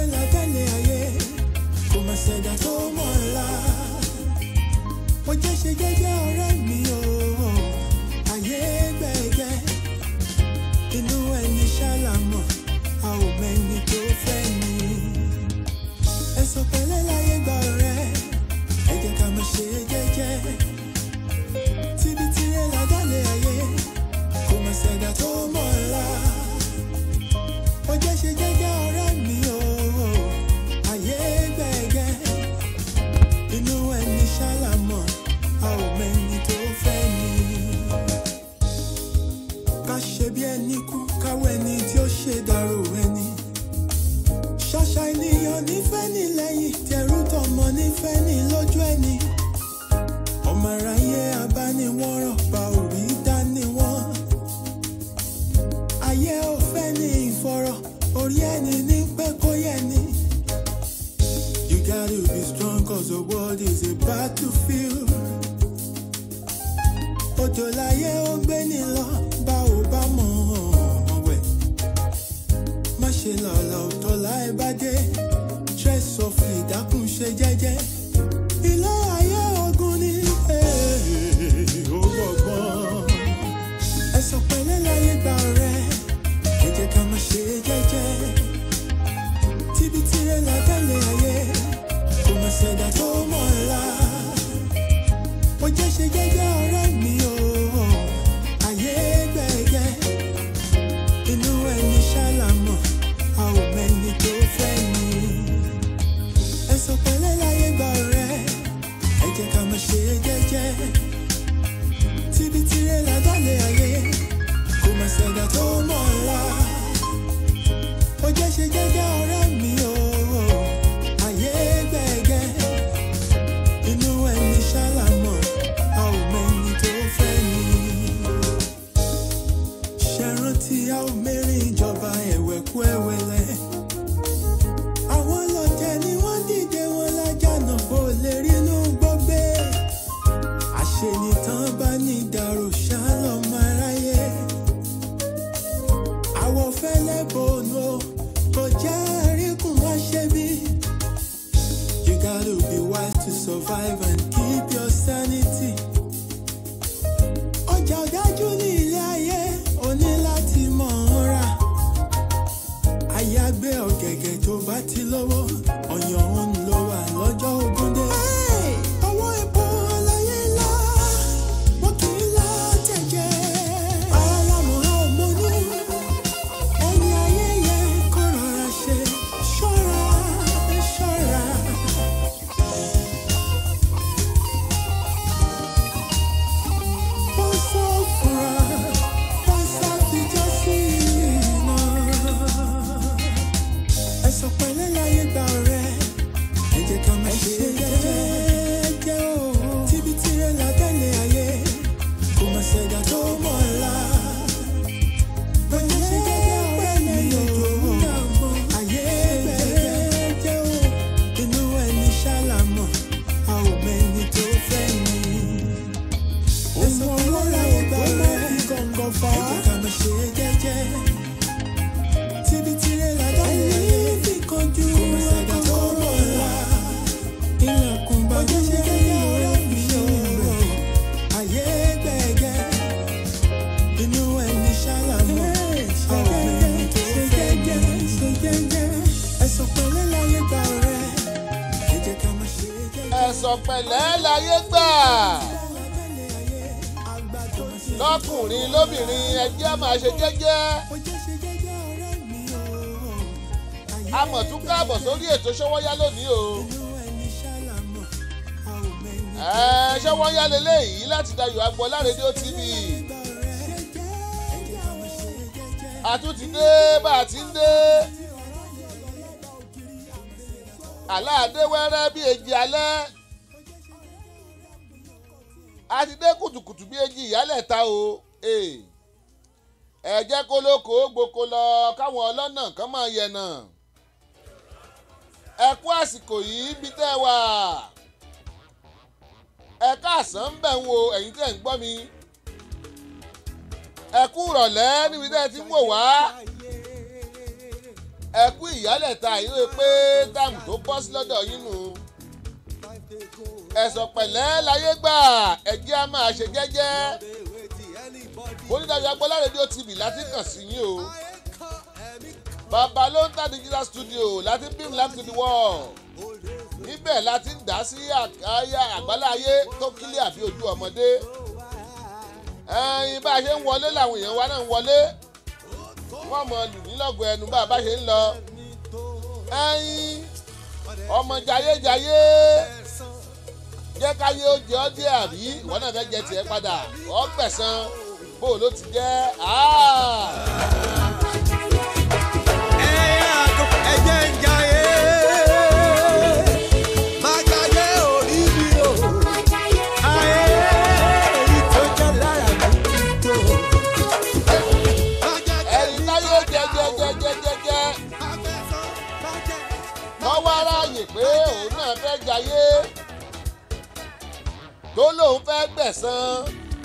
tirẹ̀ lábẹ́lẹ̀ ayé kò má ṣẹ̀dá tó mọ̀ ọ́la. mo jẹ́ ṣe jẹ́jẹ́ ọ̀rẹ́ mi o ayé gbẹ̀gẹ́ inú ẹni ṣàlàmọ̀ a ò mẹ́ni tó fẹ́ ni. ẹ̀sọ̀ pẹ̀lẹ́ láyé gba ọ̀rẹ́ ẹ jẹ́ ká máa ṣe jẹ́jẹ́ tíbi tirẹ̀ lábẹ́lẹ̀ ayé kò má ṣẹ̀dá tó mọ̀ ọ́la. mo jẹ́ ṣe jẹ́jẹ́ ọ̀rẹ́ mi o ayé gbẹ̀gẹ́ inú ẹni ṣàlàmọ̀ a ò mẹ́ni tó fẹ́ ni ká ṣe bí ẹni kú káwọ ẹni tí ó ṣe dàrú ẹni. ṣàṣà ènìyàn nífẹ̀ẹ́ ní lẹ́yìn tẹrú tọmọ nífẹ̀ẹ́ ní lójú ẹni. ọmọ aráyé abániwọ̀rọ̀ pa òrí dání wọ́n. ayé ò fẹ́ ní ìfọ̀rọ̀ orí ẹni ní pẹ́ kó yẹ ni. You gotta be strong cause the world is a battlefield òjò láyé ó gbé ní lọ bá ò bá mọ̀ ọ́n wẹ̀. má ṣe lọ́la òtọ́ láì bá dé stress of ìdákùn ṣe jẹ́jẹ́. ilé ayé ogun ni ó gbọ̀ngbọ̀n. ẹ̀sọ̀ pẹ̀lẹ́ láyé gba ọ̀rẹ́ ẹ jẹ́ ká má ṣe jẹ́jẹ́. tíbi tirẹ̀ lábẹ́lẹ̀ ayé kò má ṣẹ̀dá tó mọ̀ ọ́la mo jẹ́ ṣe jẹ́jẹ́ ọ̀rẹ́ mi o ayé gbẹ̀gẹ́ inú ẹni ṣàlàmọ̀ a ò mẹ́ni tó fẹ́ ni ẹ̀sọ̀ pẹ̀lẹ́ láyé gba ọ̀rẹ́ ẹ jẹ́ ká máa ṣe jẹ́jẹ́ tíbi tirẹ̀ lábàlẹ̀ ayé kò má ṣẹ̀dá tó mọ̀ ọ́la mo jẹ́ ṣe jẹ́jẹ́ ọ̀rẹ́ mi o ayé gbẹ̀gẹ́ inú ẹni ṣàlàmọ̀ a ò mẹ́ni tó fẹ́ ni. ṣẹ̀rántí a ò mẹ́rin ìjọba ẹ̀wẹ̀kú ẹ̀wẹ̀lẹ̀. àwọn lọ́tẹ̀ ni wọ́n dìde wọn lájànà bó lè rínú gbọ́gbé. àṣenìtàn bá ní ìdàrú ṣálọ́mọ aráyé. àwọ̀ fẹ́lẹ́ bòónù kò jẹ́ àríkùn wá ṣe bí. You gotta be wise to survive and keep your sanity. Ọjà ọ̀dájú ní ilé ayé, o ní láti mọ̀ ọ́n rà. Àyàgbé ọ̀gẹ̀gẹ̀ tó bá ti lọ́wọ́, ọ̀yàn òun ló wà lọ́jọ́ ogún dé. Ọwọ́ epo aláyé ńlá, wọ́n kì í lá tẹ̀jẹ̀. Ara lámọ̀ á ò mọ́nú, ẹni ayé yẹ kó rọra ṣe. Ṣọ́ra, ṣọ́ra. Passa fora, passa fìjà sí iná. Ẹ̀sọ̀ pẹ̀lẹ́ láyé gba ọ̀rẹ́, ẹ jẹ́ ká máa ṣe jẹ́jẹ́ o. Tíbi tirẹ̀ lábẹ́lẹ̀ ayé, kò má ṣẹ̀dá tó mọ̀ ọ́la. Bóyá ṣe jẹ́jẹ́ ọ̀rẹ́ mi o, ayé gbẹ̀gẹ́ o. Inú ẹni ṣàlàmọ̀, a ò mẹ́ni tó fẹ́ ni. Ẹ̀sọ̀ pẹ̀lẹ́ láyé gba ọ̀rẹ́, ẹ jẹ́ ká máa ṣe jẹ́jẹ́ tíbi tirẹ̀ lágbàlẹ̀ ayé fi kanjú ọ̀gá tó mọ̀ ọ́la. ilẹ̀kùn bàjẹ́ ṣe kéde ọ̀rẹ́ mi o. ayé gbẹ̀gẹ́ inú ẹni ṣàlàmọ́ àwọn ẹni tó fẹ́ ni. ẹ̀sọ̀ pẹ̀lẹ́ láyé gba ọ̀rẹ́ ẹ jẹ́ ká máa ṣe jẹ́jẹ́. ẹ̀sọ̀ pẹ̀lẹ́ láyé gbà lágbàlẹ̀ ayé àgbà tó ti lọ́kùnrin lóbìnrin ẹjẹ́ máa ṣe jẹ́jẹ́ ó jẹ́ ṣe jẹ́jẹ́ ọ̀rẹ́ mi o. ayé a mọ̀ tún káàbọ̀ sórí ètò ṣọwọ́yá lónìí o inú ẹni ṣàlàmọ́ a ò mẹ́ni ẹ ṣọwọ́yá leléyìí láti Dayọ̀ Agboola rédíò TV àtúntì dé bá a ti ń dé aláàdé wẹ́rẹ́ bí èjì alẹ́ a ti dé kùtùkùtù bí èjì ìyálẹ̀ ta o Eh. ẹ jẹ́ kó lóko gboko lọ káwọn ọlọ́nà kan máa yẹ̀nà ẹ kú àsìkò yìí bí tẹ́ ẹ wà ẹ káàsán ń bẹ̀ ń wo ẹ̀yin tẹ́ ń gbọ́ mi ẹ kú ìrọ̀lẹ́ níbi tẹ́ ẹ ti ń wò wá ẹ kú ìyálẹ̀ta ìwé pé táàmù tó bọ́ sí lọ́dọ̀ yín nù. ẹ̀sọ̀ pẹ̀lẹ́ láyé gbà ẹ̀jẹ̀ á máa ṣe jẹ́jẹ́. onídàájọ́ agbọ́lá rédíò tv láti kàn sí yín o. bàbá ló ń ta digital studio láti beam live to the world. níbẹ̀ láti ń dá sí àyà àgbáláyé tó kílẹ̀ àbí ojú ọmọdé. ẹyin bá a ṣe ń wọlé làwọn èèyàn wa náà ń wọlé wọ́n mọ lù ní lọ́gọ̀ ẹnu bá a bá ṣe ń lọ. ẹyin ọmọ jayéjayé jẹ́ káyé ó jẹ́ ọ́ díẹ̀ àbí ìwọ náà fẹ́ jẹ tiẹ̀ padà ọ́ gbẹ̀san bó ló ti jẹ́ ẹjẹ ń jayé má jayé orí mi o ayé èyí tó jẹ lára mi tó. ẹ̀rí káyé jẹjẹjẹjẹjẹ wọ́n wá ráàyè pé òun náà fẹ́ jayé tó lóun fẹ́ gbẹ̀san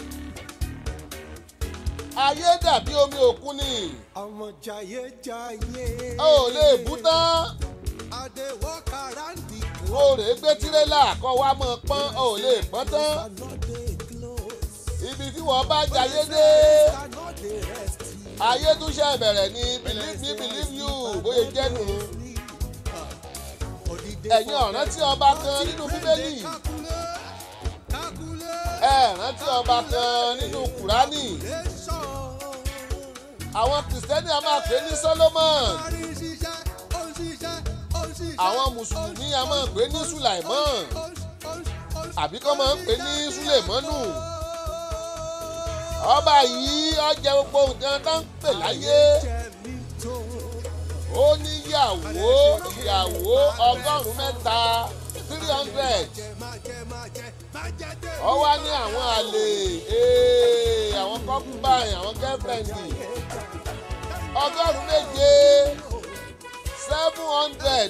ayé dàbí omi òkun ni ọmọ jayé jayé. a ò lè bú tán adé walk around the o rèé gbé tirẹ́là kọ́ wa mọ̀ pọ́n o ò lè pọ́n tán cannot dey close ibi tí wọ́n bá jayé dé cannot dey rest. ayé tún ṣe bẹ̀rẹ̀ ní believe me believe you bóyá jẹ́nu ẹ̀yin ọ̀ràn tí ọba kan nínú bíbélì ẹ̀ rántí ọba kan nínú kùránì àwọn kìrìsìtẹ́nì a máa pè ní solomon àwọn mùsùlùmí a máa pè ní sulaimon àbí kọ́ máa ń pè ní sulemanu ọba yìí ọjà gbogbo nǹkan tó ń pè láyé ó níyàwó ìyàwó ọgọ́rùn-ún mẹ́ta three hundred ó wá ní àwọn àlè ee, àwọn concubine àwọn girlfriend ọgọ́rùn-ún méje seven hundred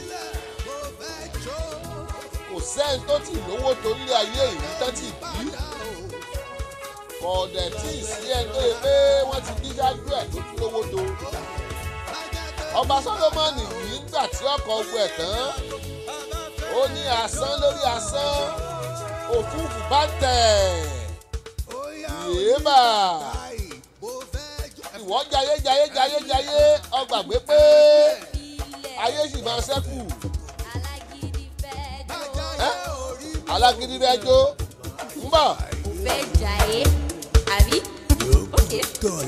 kò sẹ́ni tó ti lówó tó lé ayé yìí tán ti bí kọ̀ọ̀dẹ̀ tí ì sí ẹni tó yẹ pé wọ́n ti bí ṣáájú ẹ̀ tó tún lówó tó ọba solomoni yìí nígbà tí ọkọ̀ ogun ẹ̀ tán ó ní asán lórí asán òfúùfù bá tẹ̀ yéèbà ìwọ jayé jayé jayé jayé ọgbàgbé pé ayé sì máa ṣẹ́kù ẹ́ alágídí rẹ jó ń bọ̀ fẹ́ jàyé àbí? okay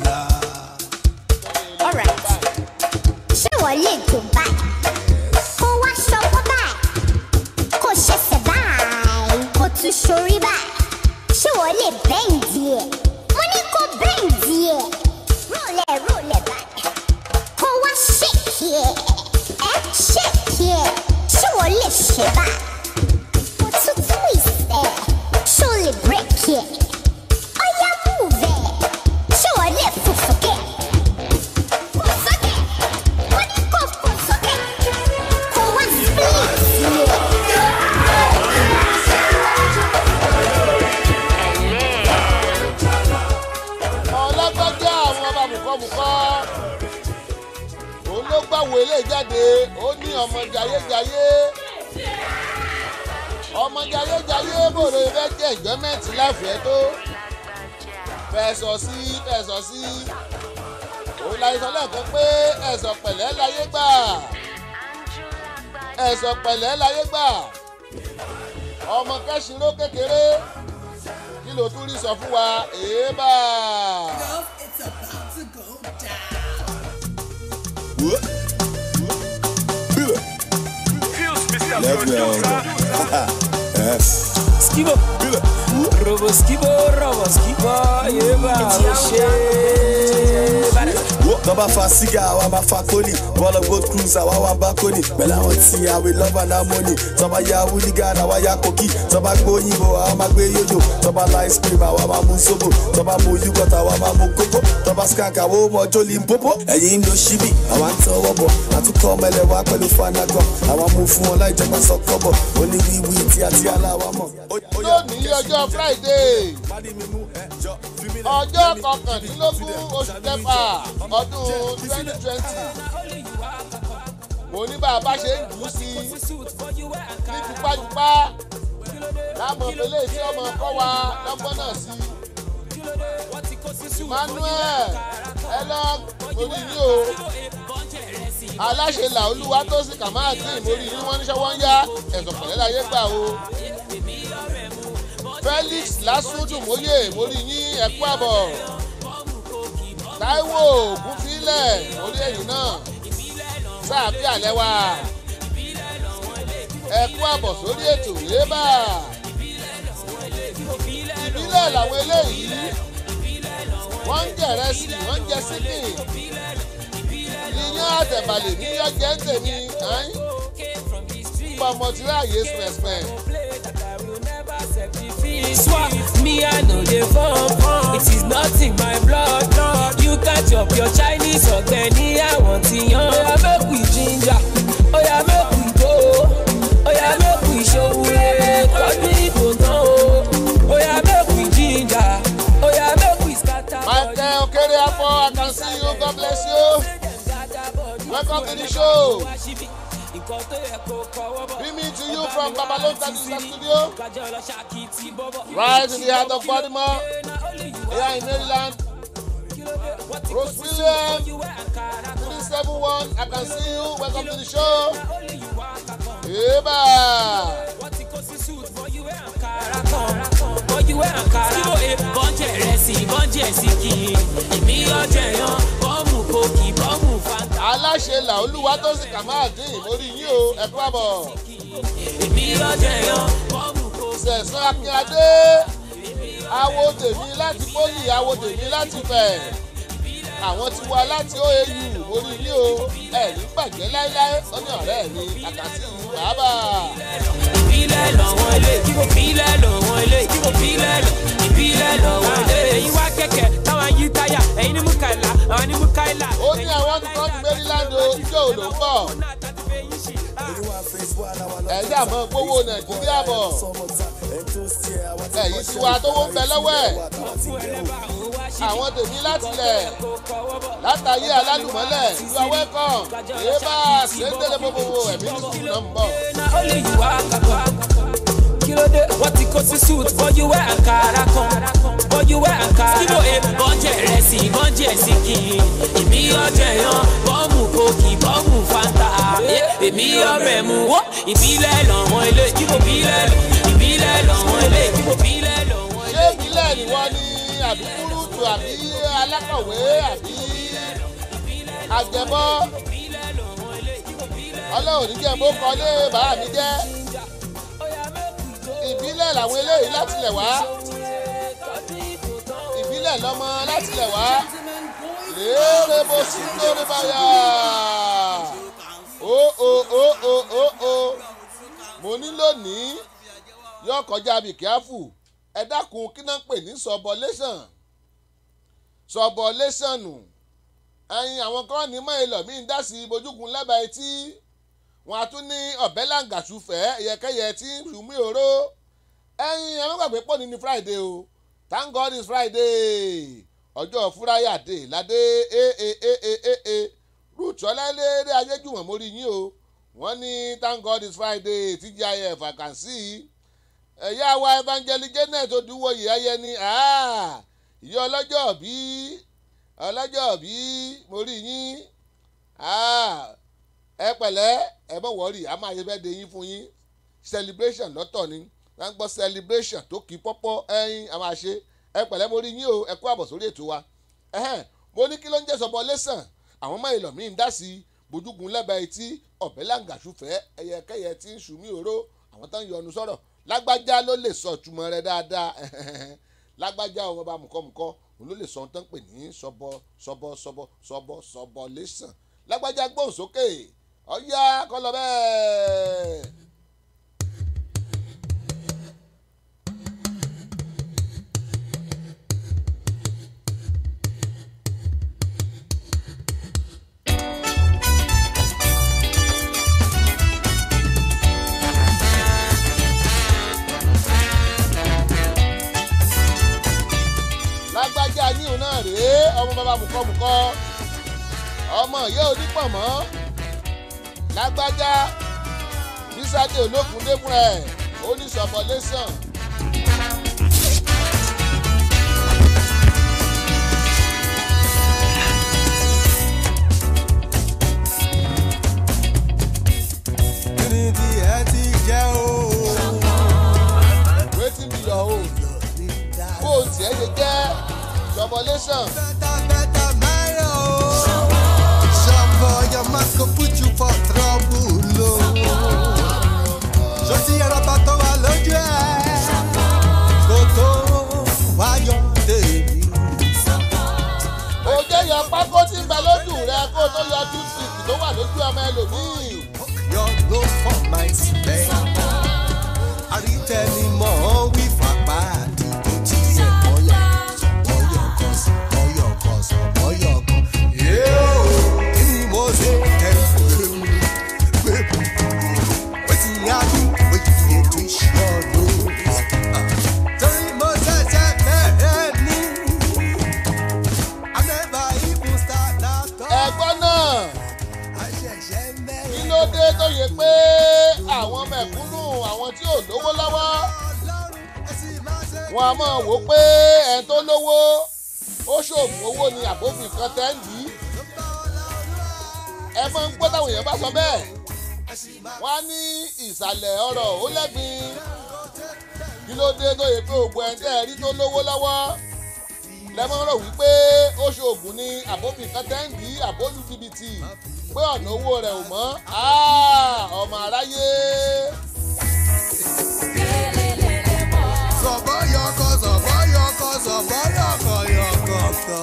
alright. ṣé wọ́n lè tó báyìí kó wá ṣọwọ́ báyìí kó ṣẹ̀ṣẹ̀ báyìí kó tún ṣorí báyìí ṣé wọ́n lè bẹ́ǹdì ẹ̀ mo ní kó bẹ́ǹdì ẹ̀ rólẹ̀ rólẹ̀ báyìí kó wá ṣèkì ẹ̀ ẹ̀ ṣèkì ẹ̀ ṣé wọ́n lè ṣe báyìí kó tún twist ẹ̀ ṣé wọ́n lè break ẹ̀ ọ̀yá move ẹ̀ ṣé wọ́n lè fò sókè. Fò sókè. Wọ́n ní kó fò sókè. Kó wá split ẹ̀. ọlọ́gbọ́jọ́ àwọn ọba mùkọ́mùkọ́ òun ló gbàwó ilé jáde ó ní ọmọ jayéjayé ọmọ jayéjayé bòrò fẹ́ jẹ́ ìjọ́mẹ́ǹtì láfẹ̀ẹ́ tó fẹ̀sọ̀ sí fẹ̀sọ̀ sí òun la sọ lẹ́ẹ̀kan pé ẹ̀sọ̀ pẹ̀lẹ́ láyé gbà ẹ̀sọ̀ pẹ̀lẹ́ láyé gbà ọmọ kẹ́sìnró kékeré kí ló tún rí sọ fún wa èébà. It's about to go down. Skibo, Robo Skibo, Robo Skibo, Yeba, Oshe, Bada. tọ́ba fa sígá àwa máa fa kóni bọ́ọ̀lù gold cruise àwa wà bá kóni pẹ̀lú àwọn tí àwìn lọ́ba náà mọ́ni tọ́ba ya wúlígàn àwa ya kókì tọ́ba gbóyìnbó àwa máa gbé yóyò tọ́ba la ice cream àwa máa mú sóbò tọ́ba mú yúgọ̀t àwa máa mú kókó tọ́ba skank àwa ó mọ jólì ń pópó ẹ̀yìn ń lo ṣíbì àwa ń tọwọ́ bọ̀ àtúkọ̀ ọmọlẹ̀ wa pẹ̀lú fanagan àwa mú fún wọn láì jẹ́ pẹ́ sọ́kọ́bọ̀ oníwíwí tí àti aláwa mọ̀. lónìí ọjọ́ friday ọjọ́ kọkàndínlógún oṣù kẹfà ọdún twenty twenty mo ní bá a bá ṣe ń jù ú sí i ní tipátipá láàmú ìpínlẹ̀ tí ọmọ kọ́ wa lọ́gbọ́n náà sí emmanuel ẹ lọ orí yín o aláṣẹ là olúwa tó sì kà máa dín ìmórí yín wọ́n ní sọ́wọ́ ń yá ẹ̀sùn pẹ̀lẹ́ láyé gbà o felix lásùdùmóyè mórí yín ẹ̀kú àbọ̀ taiwo ògúnfilẹ̀ mórí ẹ̀yìn náà sáàbí àlẹ́ wa ẹ̀kú àbọ̀ sórí ètò yébà ìbílẹ̀ làwọn eléyìí wọ́n ń jẹ̀rẹ̀ sí wọ́n ń jẹ síkì iyán àtẹ̀bàlẹ̀ ní yọjẹ́ ń tèmi pọ̀ mọ̀tìráyè spẹ̀spẹ̀. Swap me, I know they fun fun. It is not in my blood. You catch up your Chinese or Kenny, I want to young. Oh, yeah, make we ginger. Oh, yeah, make we go. Oh, yeah, make we show it. Cause we go down. Oh, yeah, make we ginger. Oh, yeah, make we scatter. michael okere afọ i can see you god bless you welcome to the show beaming to you from babalonta digital studio right in the heart of baltimore here in maryland rose william three seven one i can see you welcome to the show yeba bọ́njẹ̀ rẹ̀ sí bọ́njẹ̀ sí kì í ìmí ọjọ́ yan bọ́ọ̀mù kòkì bọ́ọ̀mù fanta. aláṣẹ là olúwa tó sì kà máa dín ìmórí yín o ẹ kú àbọ̀ ìmí ọjọ́ yan bọ́ọ̀mù kòkì. sẹ̀sán akínyadé awo tèmi láti pólì awo tèmi láti fẹ̀ àwọn tí wá láti oau orí yín o ẹ̀rí bàjẹ́ láéláé ó ní ọ̀rẹ́ mi àkàtì ìlú bàbá ìbílẹ̀ lọ́wọ́ ilé ìbílẹ̀ lọ́wọ́ ilé ìbílẹ̀ lọ ìbílẹ̀ lọ́wọ́ ilé. ẹ̀yin wá kẹ̀kẹ́ táwọn yí táyà ẹ̀yin ní mukaila àwọn ní mukaila. ó ní àwọn tó kọ́ ti maryland o ijó ò ló ń bọ̀ ẹ̀yìn àmọ́ gbówó nàìjíríà bọ̀ ẹ̀yìn tiwa tó wọ́n bẹ lọ́wọ́ ẹ̀ àwọn tèmi láti lẹ̀ látàyé alálùmọ́lẹ̀ you are welcome yéébà ṣèǹdélé gbogbo ẹ̀mí ní sùn náà ń bọ̀. only you are kaka. kí ló dé wọ́n ti kó sí suit bọ́jú wẹ́ àǹkárá kan bọ́jú wẹ́ àǹkárá. kíbo e bọ́jẹ̀ rẹ̀ sí bọ́jẹ̀ sí kì í ìmí ọjọ́ yan bọ́ọ̀mù kòkì bọ́ọ̀mù fanta. èmi ọbẹ̀ mu wọ́ ìbílẹ̀ lọ́wọ́ ilé kíbo ìbílẹ̀ lọ ìbílẹ̀ lọ́wọ́ ilé kíbo ìbílẹ̀ lọ́wọ́ ṣé ìbílẹ̀ ni wọ́n ní àbí kúrúùtù àbí alákọ̀wé àbí àjẹbọ́ ọlọ́run níjẹ́ bó kọ́lé bàá mi jẹ́ ìbílẹ̀ làwọn eléyìí látilẹ̀ wá ìbílẹ̀ lọ́mọ látilẹ̀ wá léèrè bó sí lórí báyà ó ó ó ó ó ó mo ní lónìí yóò kọjá bí kíáfù ẹ dákun kí náà ń pè ní subulation subulation nù ẹyin àwọn kan ní mọ́ èlò míì ń dá sí bojúkun lẹ́bàá etí wọn a tún ní ọ̀bẹ làǹgàṣùfẹ́ ẹ̀yẹkẹ́yẹ tí ń ṣùmí òró ẹyin ẹ má gbàgbé pọ̀ ní ní friday o thank god is friday ọjọ́ fúráyà dé ládé aaaaaa ruth ọlẹ́lẹ́rẹ́ ayéjùmọ̀ mórí yín o wọ́n ní thank god is friday tgif àkànṣí ẹ̀yà wa evangelist janet odúwòye ayẹni ìyá ọlọ́jọ́ bí ọlọ́jọ́ bí mo rí yín ẹ pẹ̀lẹ́ ẹ bọ̀ wọ́ọ̀rì a máa yẹ fẹ́ de yín fún yín celebration lọ́tọ̀ ni wọ́n gbọ́ celebration tó kí pọ́pọ́ ẹyin a máa ṣe ẹ pẹ̀lẹ́ mo rí yín o ẹ kú àbọ̀ sórí ètò wa mo ní kí ló ń jẹ́ sọ́bọ̀ lẹ́sàn àwọn ọmọ ìlọ̀ mi ń dá sí bójúgun lẹ́bàá etí ọ̀bẹ làǹgàṣùfẹ́ ẹyẹkẹyẹ tí ń ṣùmí òró àwọn tó ń yọnu sọ̀rọ̀ lágbájá ló lè sọ ìtumọ̀ rẹ dáadáa lágbájá ọmọ bá mùkọ́mùkọ́ òun ló lè sọ ohun tó ń pè ní sọbọ sọbọ sọbọ sọbọ sọbọ lẹ́sàn lágbájá gbóhùn sókè ọ̀yá kọ́ lọ bẹ́ẹ̀. lágbájá yíyún náà rèé ọmọ bàbá mùkọ́mùkọ́ ọmọ ìyá onípọ̀mọ́ lágbájá bísádé olókùn débúrẹ́ ẹ̀ ó ní sọmọlẹ́sàn. kíni tí ẹ ti jẹ́ o. wetin be your own bó o tiẹ̀ ṣe jẹ́ sọmọlẹ́sàn. Better, better, Mario. Some boy, your mask go put you for trouble, oh. Ṣọ́sí ẹ̀rọ̀bà tó wà lójú ẹ̀. Kò tó wáyọ̀ tèmi. òjò yọ pákó tí ń bẹ lójú rẹ kó o tó yọ toothpick tó wà lójú ọmọ ẹlòmíì. Your love for my spec. Àrítẹnimọ̀ wí fapá àdìgbò tí ẹ̀ mọ́lẹ̀. Ọyọ̀ kan sí ọyọ̀ kan sọ ọyọ̀ kan. Yóò kí ni mo ṣe tẹ̀ fún mi? Gbẹ̀bù wetin I do wey you dey twist your nose? Ah, Torí mo ṣẹ̀ṣẹ̀ bẹ̀rẹ̀ ní. I never even start at all. ẹ̀gbọ́n náà I ṣẹ̀ṣẹ̀ bẹ̀rẹ̀. kí ló dé tó yẹ pé àwọn mẹ̀kúnnù àwọn tí ò lówó lọ́wọ́ wọn a máa wò ó pé ẹni tó lówó ó ṣoògùn owó ni àbófin kan tẹ́ǹdì ẹ máa ń gbọ́ táwọn èèyàn bá sọ bẹ́ẹ̀ wọ́n á ní ìsàlẹ̀ ọ̀rọ̀ ó lẹ́gbin kí ló dé tó yẹ pé òògùn ẹni tẹ́ ẹ rí tó lówó lọ́wọ́ lẹ́mọ́ rò wípé ó ṣoògùn ni àbófin kan tẹ́ǹdì àbólú jìbìtì pé ọ̀nà owó rẹ̀ ò mọ́ Ah, ọmọ aráyé. Sọ̀bọ́yọ̀kọ̀ sọ̀bọ́yọ̀kọ̀ sọ̀bọ́yọ̀kọ̀ yọ̀kọ̀kọ̀.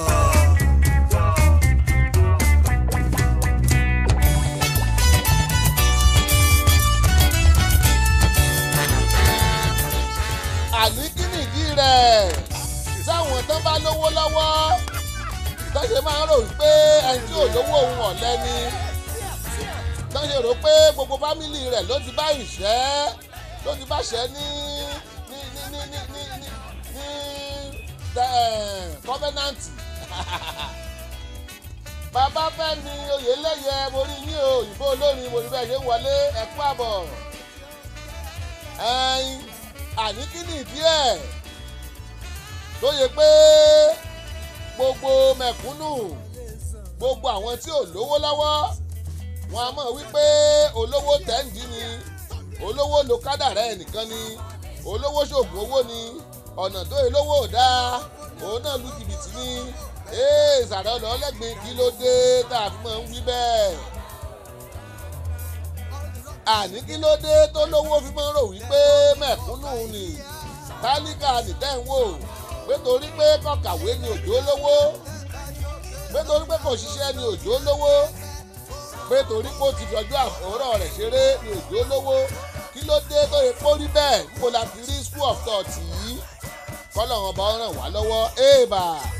àní kí nìdí rẹ̀ táwọn tán bá lówó lọ́wọ́ tó ṣe máa ń rò wípé ẹni tí ò lówó òun ọ̀lẹ ni tó ṣe rò pé gbogbo fámìlì rẹ̀ ló ti bá ìṣẹ́ ló ti bá ṣẹ́ ní ní ní ní ní ní ní ní kọ́fẹ́nàntì bàbá fẹ́mi oyèlẹ́yẹ mo rí yín o òyìnbó olórin mo rí bẹ́ẹ̀ ṣe ń wọlé ẹ̀kú àbọ̀ ẹ̀yin àní kí ni ìdí ẹ̀ tó yẹ pé gbogbo mẹ̀kúnnù gbogbo àwọn tí ò lówó lọ́wọ́ wọn a mọ̀ wípé olówó tẹ́ǹdì ni olówó lo kádàrá ẹnìkan ni olówó ṣoògùn owó ni ọ̀nà tó yẹ lówó ò dáa òun náà lu jìbìtì ni ee ìsàrẹ̀ ọ̀nà ọlẹ́gbin kí ló dé tá a fi máa ń wí bẹ́ẹ̀ àní kí ló dé tó lówó fi máa ń rò wípé mẹ̀kúnnù ni tálíkà nìtẹ́ ń wò pé torí pé kọ̀kàwé ni òjò lówó pé torí pé kò ṣiṣẹ́ ni òjò lówó pé torí pé ó ti dọjú àfọwọ́rọ̀ rẹ̀ ṣeré ni òjò lówó kí ló dé tó yẹ kó rí bẹ́ẹ̀ níbo la ti rí school of thought yìí kọ́lọ̀ wọn bá ràn wá lọ́wọ́ èèbà.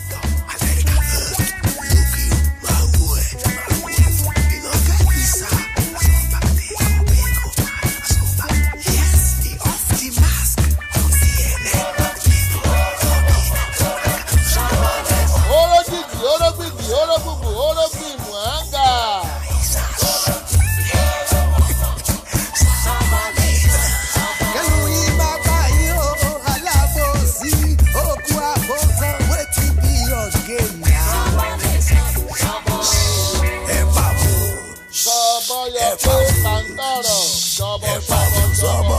oró jìjì oró gbìjì oró gbùgbù oró gbìmù àǹgà. Kẹ́lu yín bàbá yín o, alábòsí, òkú àbòsàn, wetin be your game now? Ẹ bá wo sọ̀bọ̀ yọ pé pàǹtọ̀rọ̀ sọ̀bọ̀ sọ̀bọ̀ sọ̀bọ̀.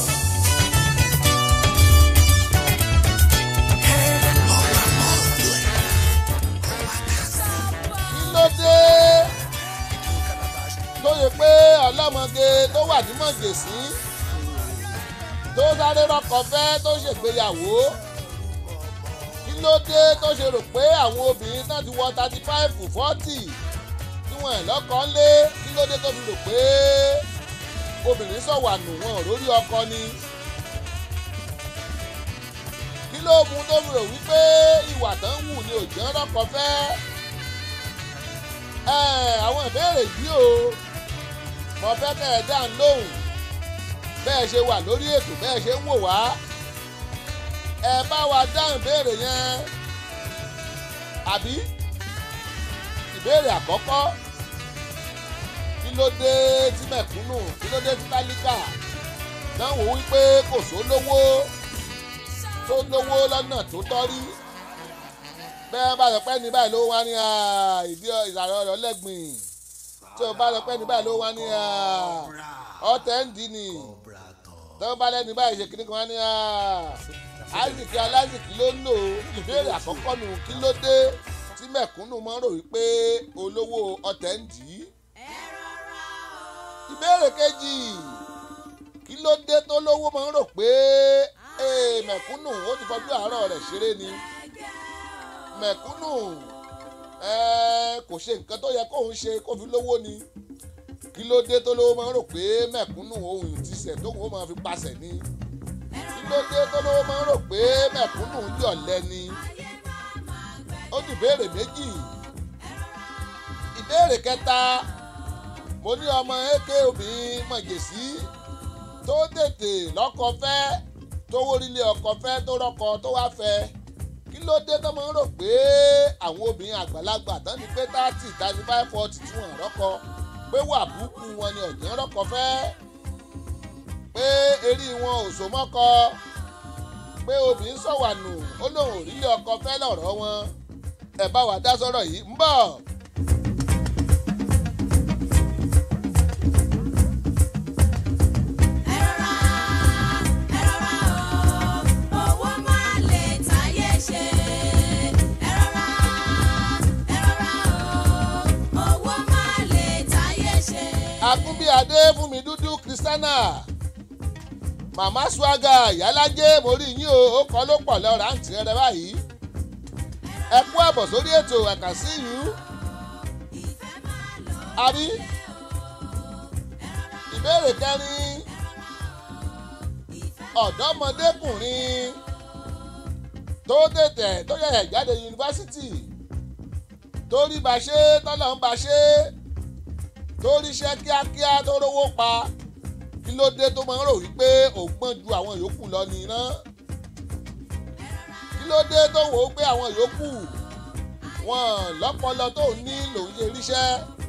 kí ló dé tó yẹ pé ọlọ́mọge tó wà ní mọ̀jèsí tó sáré rọ́kọ̀ fẹ́ tó ṣègbéyàwó kí ló dé tó ṣe rò pé àwọn obìnrin náà ti wọ thirty five forty tí wọn ẹ̀ lọ́kọ̀ lé kí ló dé tó fi rò pé obìnrin sọ̀wà nù wọn ò lórí ọkọ ni kí ló mú tó fi rò wípé ìwà tán ń wù ni òjò rọ́kọ̀ fẹ́ ẹ àwọn ìbéèrè yìí o mo fẹ́ kẹ́ ẹ dáhùn lóhùn bẹ́ẹ̀ ṣe wà lórí ètò bẹ́ẹ̀ ṣe ń wò wá ẹ bá wa dáhùn ìbéèrè yẹn àbí ìbéèrè àkọ́kọ́ kí ló dé tí mẹ̀kúnnù kí ló dé tí tálíkà náà wò wípé kò sólówó tó lówó lọ́nà tó tọ́ rí bẹ́ẹ̀ bá lọ pẹ́ ní báyìí ló wá ní ìdí ìsàlẹ̀ ọ̀rọ̀ lẹ́gbìn tí o bá lọ pẹ́ ní báyìí ló wá ní ọ̀tẹ̀ ń dì ní tí o bá lẹ́ni báyìí ṣe kíní kan wá ní àìsìkí aláìsìkí ló ń lò ìbéèrè àkọ́kọ́ nù kí ló dé tí mẹ̀kúnnù mọ́ rò wípé olówó ọ̀tẹ̀ ń dì í ìbéèrè kejì kí ló dé tó lówó máa ń rò pé mẹ̀kúnnù ó ti fọjú àárọ̀ rẹ̀ ṣeré ni mẹ̀kúnnù kò ṣe nǹkan tó yẹ kóun ṣe kó fi lówó ni kí ló dé tó lówó máa ń rò pé mẹ̀kúnnù ohun ìtìsẹ̀ tó kò máa fi pasẹ̀ ni kí ló dé tó lówó máa ń rò pé mẹ̀kúnnù yọ̀lẹ́ ni ó ní ìbéèrè méjì ìbéèrè kẹta mo ní ọmọ eke obìnrin mọ̀jèsí tó tètè lọ́kọ fẹ́ tó wórílé ọkọ fẹ́ tó rọ́kọ tó wá fẹ́ kí ló dé tó máa ń rò pé àwọn obìnrin àgbàlagbà tán ni pé thirty thirty five forty tí wọ́n rọ́kọ pé wà búkú wọn ni ọ̀jẹ̀ rọ́kọ fẹ́ pé eré wọn ò so mọ́kọ pé obìnrin sọ̀wànù ó lóun ò rílé ọkọ fẹ́ lọ̀rọ̀ wọn ẹ̀ bá wa dá sọ́rọ̀ yìí ń bọ̀. akúnbíadé fún mi dúdú kristiana màmá swaga ìyálájẹ mo rí yín o ó kọ́ ló pọ̀ lọ́ọ́ rántí rẹ báyìí ẹ kú àbọ̀ sórí ètò àkàsí yìí àbí ìbéèrè kẹrin ọ̀dọ́mọdékùnrin tó tètè tó yẹ̀yẹ̀ jáde yunifásitì tó rí bá ṣe tọ́lọ̀ ń bá ṣe tó ríṣẹ́ kíákíá tó rówó pa kí ló dé tó máa ń rò wípé òun gbọ́n ju àwọn yòókù lọ nìyẹn kí ló dé tó wò ó pé àwọn yòókù wọn lọ́pọlọ tó ní lòun ṣe ríṣẹ́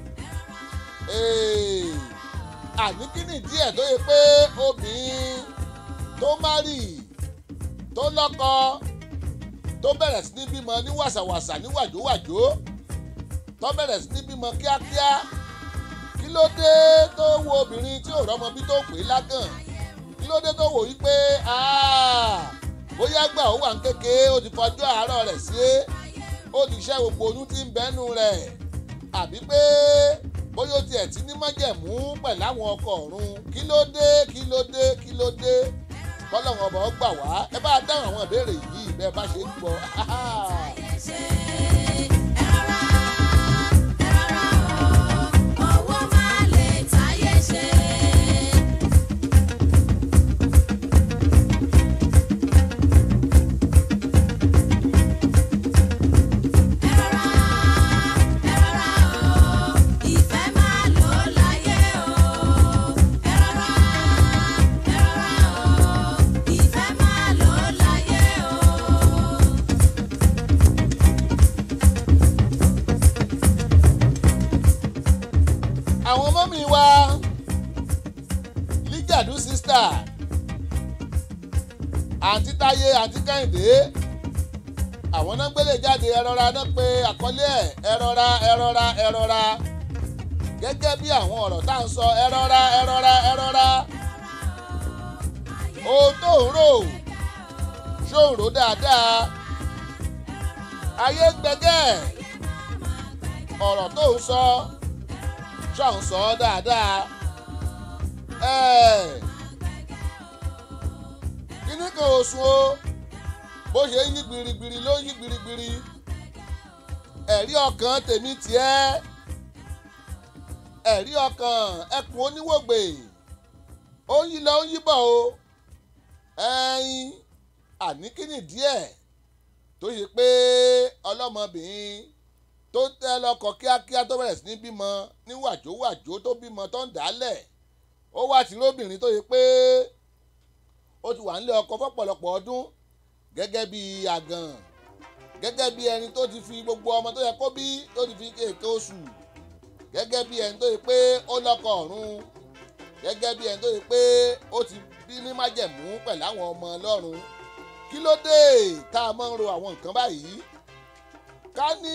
àní kí ni díẹ̀ tó yẹ pé obìnrin tó márì tó lọ́kọ tó bẹ̀rẹ̀ sí ní bímọ ní wàsàwàsà ní wàjówàjó tó bẹ̀rẹ̀ sí ní bímọ kíákíá kí ló dé tó wo obìnrin tí ò rọ́mọ bí tó pè é lágàn kí ló dé tó wò yí pé bóyá gbà ó wà ń kéke ó ti fọjọ́ àárọ̀ rẹ̀ sí é ó ti ṣẹ́ gbogbo oyún tí ń bẹ́nu rẹ̀ àbí pé bóyá ó tiẹ̀ ti ní májẹ̀mú pẹ̀lú àwọn ọkọ ọ̀run kí ló dé kí ló dé kí ló dé kọ́lọ́hún ọba ó gbà wá ẹ bá dáhùn àwọn ìbéèrè yìí bẹ́ẹ̀ bá ṣe ń gbọ́. àwọn mọ́mí wa líjàdú sísítà àǹtí táyé àǹtí kẹ́hìndé àwọn náà gbélé jáde ẹrọra náà pé àkọlé ẹ̀ ẹrọra ẹrọra ẹrọra gẹ́gẹ́ bí àwọn ọ̀rọ̀ tá à ń sọ ẹrọra ẹrọra ẹrọra ohun tó ń rò ṣó ń rò dáadáa ayé gbẹgẹ́ ọ̀rọ̀ tó ń sọ ṣáà ń sọ ọ́ dáadáa kíní kan oṣù o bó ṣe ń yí gbirigbiri ló ń yí gbirigbiri ẹ̀rí ọkàn tèmi tiẹ́ ẹ̀rí ọkàn ẹkùn oníwògbè ó ń yí lọ ó ń yí bọ̀ o ẹ̀yin àní kíní díẹ̀ tó ṣe pé ọlọ́mọbìnrin tó tẹ́ lọ́kọ kíákíá tó bẹ̀rẹ̀ sí ní bímọ ní wàjówàjó tó bímọ tó ń dálẹ̀ ó wá tí lóbìnrin tó yẹ pé ó ti wà nílé ọkọ fọ́pọ̀lọpọ̀ ọdún gẹ́gẹ́ bí àgàn gẹ́gẹ́ bí ẹni tó ti fi gbogbo ọmọ tó yẹ kó bí tó ti fi kéèké oṣù gẹ́gẹ́ bí ẹni tó yẹ pé ó lọ́kọ̀ ọ̀run gẹ́gẹ́ bí ẹni tó yẹ pé ó ti bí ní májẹ̀mú pẹ̀lú àwọn ọmọ ọlọ́run kí ló dé tá a máa ń ro àwọn nǹkan báyìí ká ní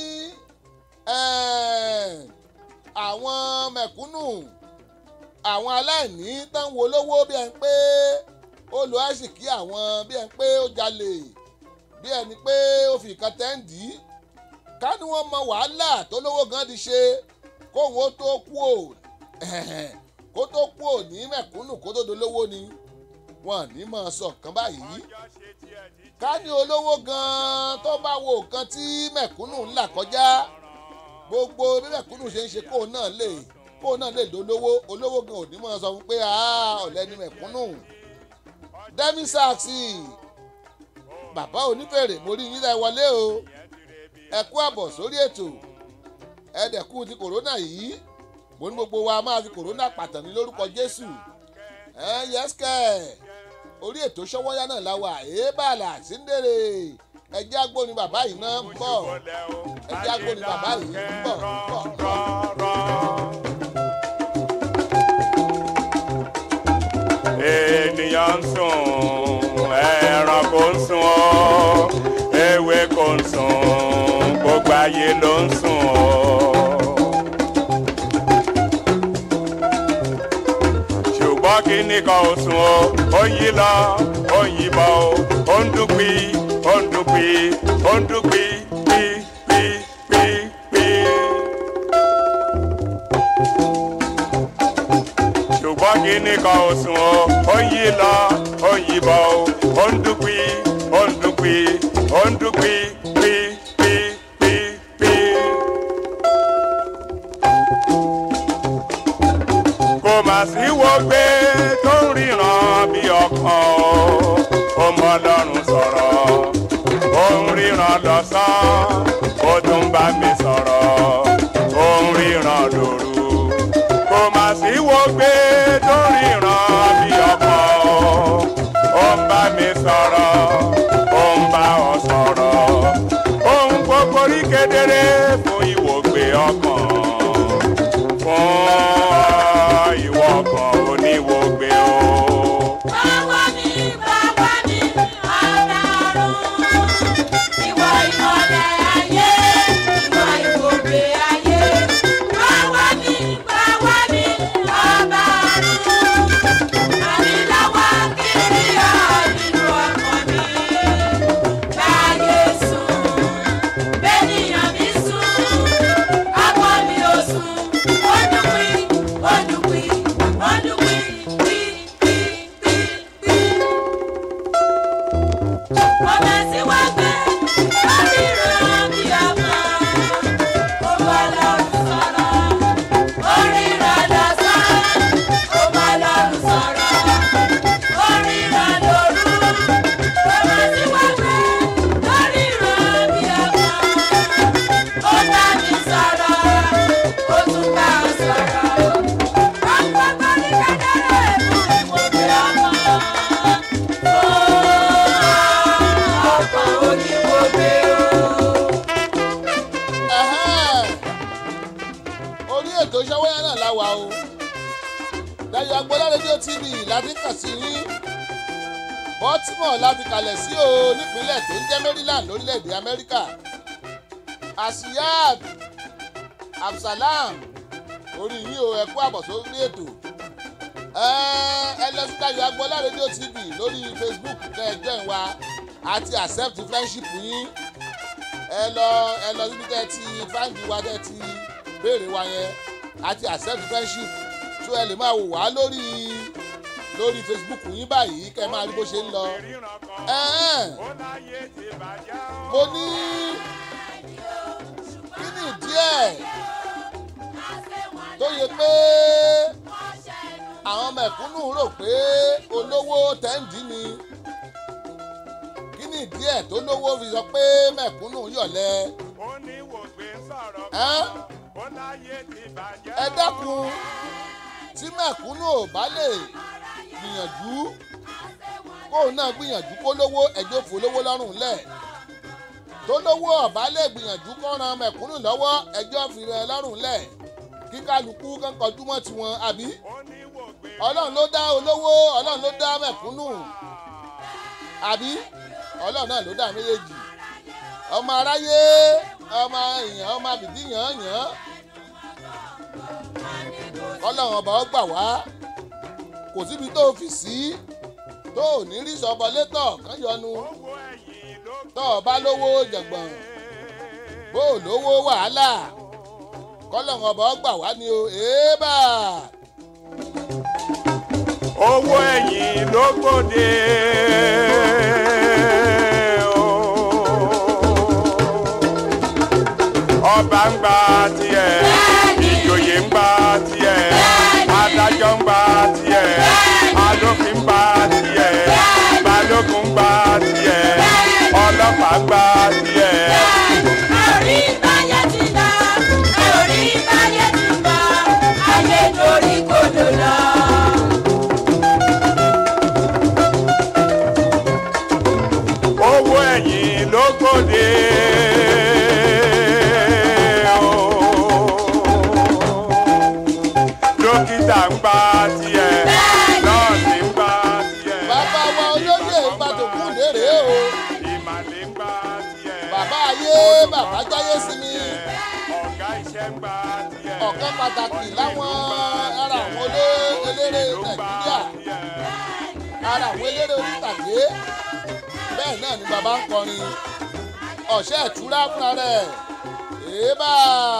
eh, àwọn mẹ̀kúnnù àwọn aláìní tán wo lówó bí ẹni pé ó lo àṣìkí àwọn bí ẹni pé ó jalè bí ẹni pé ó fi nǹkan tẹ́ǹdì ká ní wọ́n mọ wàhálà tó lówó gan ti ṣe kóun ó tó kú ò kó tó kú ò ní mẹ̀kúnnù kó tó dolówó ni wọn ní máa sọ nǹkan báyìí ká ní olówó gan tó bá wo nǹkan tí mẹ̀kúnnù ń là kọjá gbogbo bí mẹ̀kúnnù ṣe ń ṣe kóun náà lè kóun náà lè dolówó olówó gan ò ní máa sọ fún pé ọ̀lẹ ni mẹ̀kúnnù demi sachs bàbá onífèrè mo rí yín lẹ wọlé o ẹ kú àbọ̀ sórí ètò ẹ̀ẹ́dẹ̀kú ti kòrónà yìí mo ní gbogbo wa máa fi kòrónà pàtàn ní lórúkọ jésù ẹ yẹ́sìkẹ́ orí ètò ṣọwọ́yá náà la wà èébàlà síndèrè ẹjẹ́ agbóni bàbá yìí náà ń bọ̀ ẹjẹ́ agbóni bàbá yìí ń bọ̀ ń bọ̀ ń bọ̀. ènìyàn ń sùn ẹranko ń sùn ọ́ ewé kò ń sùn gbogbo ayé ló ń sùn ọ́. ṣùgbọ́n kíní kan ò sùn ọ́ ó yí lọ ó yí bọ̀ ó ń dúpí ó ń dúpí ó ń dúpí pí pí pí pí. ṣùgbọ́n kíní kan ò sùn ọ́ ó yí lọ ó yí bọ̀ ó ń dúpí ó ń dúpí ó ń dúpí pí pí pí pí. kò mà sí wo gbé tó ń ríran bí ọkàn ó mọ ọlọ́run sọ̀rọ̀ ó ń ríran lọ́sàn ó tún bá mi sọ̀rọ̀ ó ń ríran lóru kò mà sí wo gbé tó ń ríran bí ọkàn ó ń bá mi sọ̀rọ̀ ó ń bá ọ sọ̀rọ̀ ohun gbogbo rí kedere fún ìwògbé ọkàn fún ìwọ kan oníwògbé o. Báwa ni báwa ni ọlọ́run. Ìwọ ìmọ̀lẹ̀ ayé, ìwọ ìwògbé ayé. Báwa ni báwa ni ọlọ́run. Àní lọ́wọ́ kiri ọ̀ nínú ọkàn mi. Báyé sùn, bẹ́nìyàn mi sùn. Akọ mi ò sùn, ó dùn pín, ó dùn pín, ó dùn pín, pín, pín, pín, pín. Mo tẹ̀síwájú lórí ìran bí ọmọ. Ó bá lọ́rùn sọ̀rọ̀, orí ìran lọ́sàn. Ó bá lọ́rùn sọ̀rọ̀, orí ìran lòru. Mo tẹ̀síwájú lórí ìran bí ọmọ. Ó bá mi sọ̀rọ̀, ó tún bá ọ sọ̀rọ̀. Ọgbọ́gbọ́ ní kẹ́kẹ́rẹ́ fún ìwòye ọmọ. Ọkọ̀ oníwòye o. Ẹ̀hẹ́n. orí ètò ṣọwọ́yá náà la wà o Dayọ̀ Agboola rédíò tv láti kàn sí yín Baltimore láti kalẹ̀ sí o nípínlẹ̀ tó ń jẹ́ Maryland lórílẹ̀‐èdè Amẹ́ríkà Asiyat Absalam orí yín o ẹ kú àbọ̀ sórí ètò ẹ ẹ lọ sí Dayọ̀ Agboola rédíò tv lórí Facebook kẹ́ ẹ join wa àti accept friendship yín ẹ lọ ẹ lọ síbi tẹ́ ti fáǹdì wa tẹ́ ti béèrè wa yẹn àti accept friendship tó ẹ lè máa wò wá lórí lórí facebook yín báyìí kẹ́ ẹ máa rí bó ṣe ń lọ. Ẹ̀ẹ́n, mo ní kí ni díẹ̀ tó yẹ pé àwọn mẹ̀kúnnù rò pé olówó tẹ́ǹdì ni kí ni díẹ̀ tó lówó fi sọ pé mẹ̀kúnnù yọ̀lẹ. Ẹ́n? ẹ dákun tí mẹ̀kúnnù ò bá lè gbìyànjú kóun náà gbìyànjú kó lówó ẹjọ́ fò lówó lọ́rùn lẹ̀ tó lówó ọ̀bá lè gbìyànjú kó ran mẹ̀kúnnù lọ́wọ́ ẹjọ́ fi rẹ̀ lọ́rùn lẹ̀ kí kálukú kán kọjú mọ́ tiwọn àbí ọlọ́run ló dá olówó ọlọ́run ló dá mẹ̀kúnnù àbí ọlọ́run náà ló dá méjèèjì ọmọ aráyé ọmọ èèyàn ọmọ àbìdí yàn yàn ọlọ́run ọba ó gbà wá kò síbi tó fi sí tó ò ní rí sọbọ létọ̀ kán yọnu tó o bá lówó jẹ̀gbọ̀n bó o lówó wàhálà kọ́lọ́run ọba ó gbà wá ni o èébà. owó ẹ̀yìn ló gbòde. ọba ń gba tiẹ̀ ìjòyè ń gba tiẹ̀ adájọ́ ń gba tiẹ̀ alófin ń gba tiẹ̀ balógun ń gba tiẹ̀ ọlọ́pàá ń gba tiẹ̀. Orí báyé ti dá, orí báyé ti bá, ayé dorí kodò lọ. owó ẹ̀yìn ló gbòde. dókítà ń gba tiẹ̀ nọ́ọ̀sì ń gba tiẹ̀. bàbá wa olóyè ìbàdàn lérè o ìmàlẹ́ ń gba tiẹ̀. bàbá ayé bàbá jáyé sí mi ọ̀gá iṣẹ́ ń gba tiẹ̀. ọ̀kan pàtàkì láwọn ara àwọn olé- eléré nàìjíríà ara àwọn eléré onítàgé bẹ́ẹ̀ náà ni bàbá ń kọrin ọ̀ṣẹ́ ìtura fúnra rẹ̀ èébà